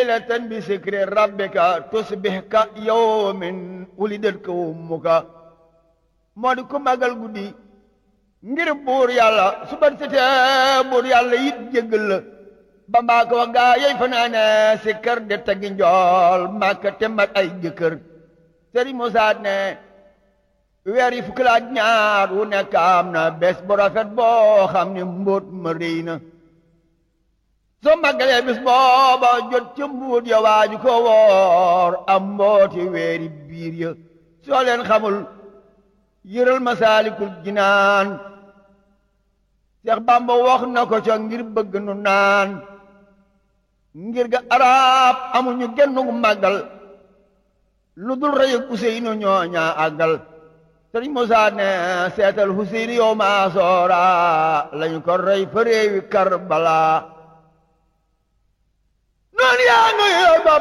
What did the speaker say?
laylatan bi sikri rabbika tusbih ka yawmin wulidat ka ummuka moo di ku magal guddi ngir buur yàlla su bat setee buur yàlla yit jéggal la ba mbaa ko wax gaa yey fanaane si kër de tagi njool màkka te mat ay jëkkër sëriñ Musaa ne weer yi fukki la ak ñaar wu nekk am na bés bu rafet boo xam ne mbóot ma réy na soo màggalee bis booba jot ca mbuut ya waaju ko woor am mbooti weeri biir ya soo leen xamul yëral masaalikul jinaan Seex Bàmba wax na ko ca ngir bëgg nu naan ngir ga arab amuñu gennu màggal lu dul rëy ak Useynu ñooña àggal Sëriñ Musaa ne seetal Useynu yow maa soora lañu ko rey fa réewi Karbala noonu yaa